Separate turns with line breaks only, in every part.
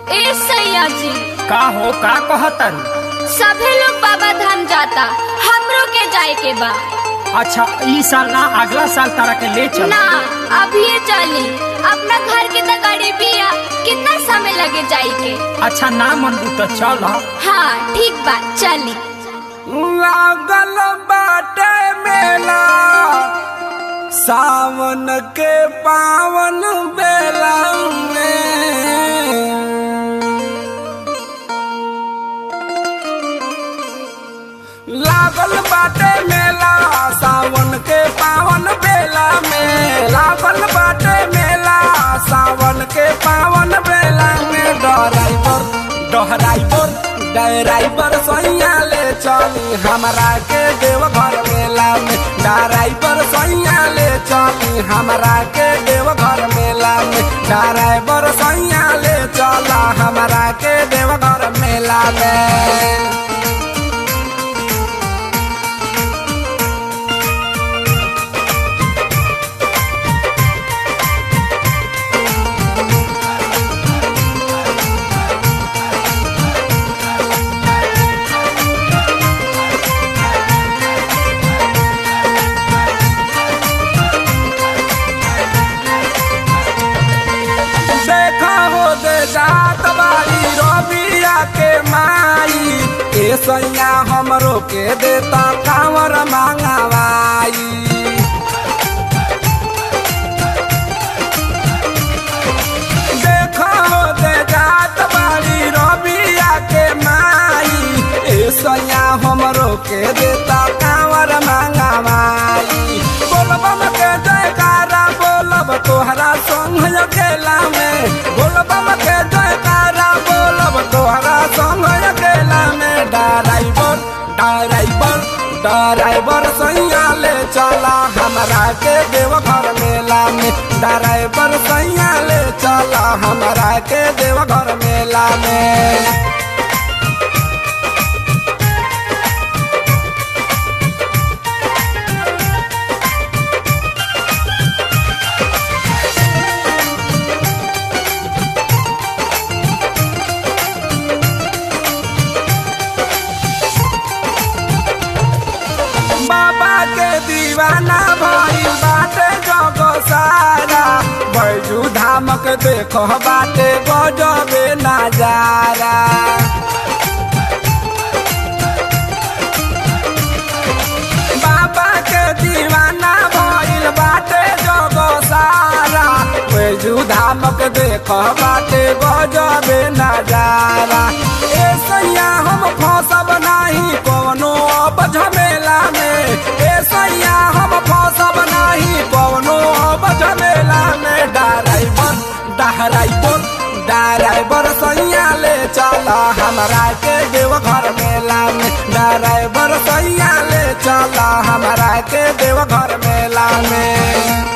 ए सैया जी
का हो का कहतरू
सभे लोग बाबा धाम जाता हमरो के जाए के बा
अच्छा ई साल ना अगला साल तारा के ले चल
ना अभी ये चली अपना घर के तो गाड़ी बिया कितना समय लगे जाए के
अच्छा ना मन तो चल
हाँ ठीक बा चली
लागल बाटे मेला सावन के पावन बेला में लागल बाटे मेला सावन के पावन बेला में लागल बाटे मेला सावन के पावन बेला में डराइवर डराइवर डराइवर सैया ले चली हमरा के देवघर मेला में डराइवर सैया ले चली हमरा के देवघर मेला में डराइवर सैया ले चला हमरा के देवघर मेला में देखा हो दे जात बारी रबिया के माई ए सैया हमरो के देता कांवर मांगवाई देखा हो दे जात बारी रबिया के माई ए सैया हमरो के देता कांवर मांगवाई बोलबम के जयकारा बोलब तोहरा संग अकेला में बोलबम के जयकारा बोलब तोहरा संग अकेला में डराइवर डराइवर डराइवर सैया ले चला हमरा के देवघर मेला में डराइवर सैया ले चला हमरा के देवघर मेला में बाबा के दीवाना भइल बाटे जग सारा बैजू धामक देखो बाटे गजबे नजारा बाबा के दीवाना भइल बाटे जग सारा बैजू धामक देखो बाटे गजबे नजारा ए सैया हम फसब नाही कोनो अब झमेला में ए सैया हम फसब नाही कोनो अब झमेला में डराइवर डराइवर डराइवर सैया ले चला हमरा के देवघर मेला में डराइवर सैया ले चला हमरा के देवघर मेला में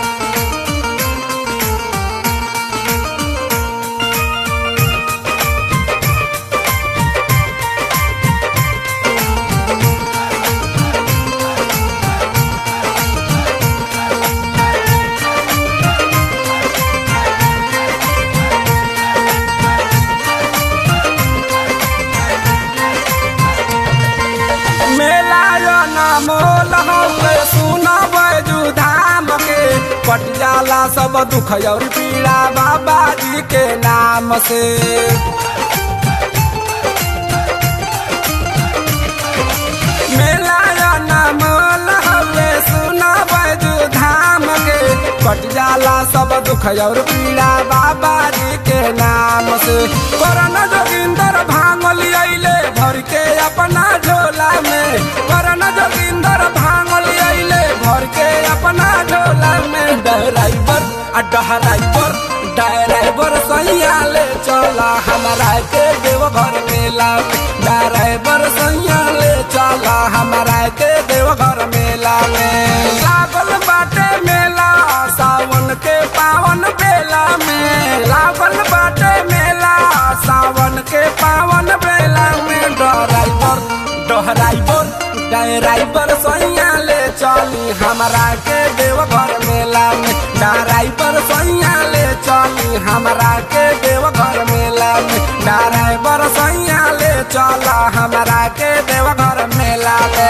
मेला यो नामोल हौले सुन बैजू धाम के पट जाला सब दुख और पीड़ा बाबा जी के नाम से मेला यो नामोल हौले सुन बैजू धाम के पट जाला सब दुख और पीड़ा बाबा जी के नाम से करन जोगिंदर भांगल अइले भर के अपना झोला में करन जोगिंदर भांगल अइले भर के अपना झोला में डराइवर आ डराइवर डराइवर सैया ले चला हमरा के देवघर मेला में डराइवर सैया ले चला हमरा के देवघर मेला में लागल बाटे मेला सावन के पावन बेला में लागल बाटे मेला सावन के पावन बेला में डराइवर डराइवर डराइवर सैया ले चली हमरा के देवघर मेला में डराइवर सैया ले चली हमरा के देवघर मेला में चल हमरा के देवघर मेला ले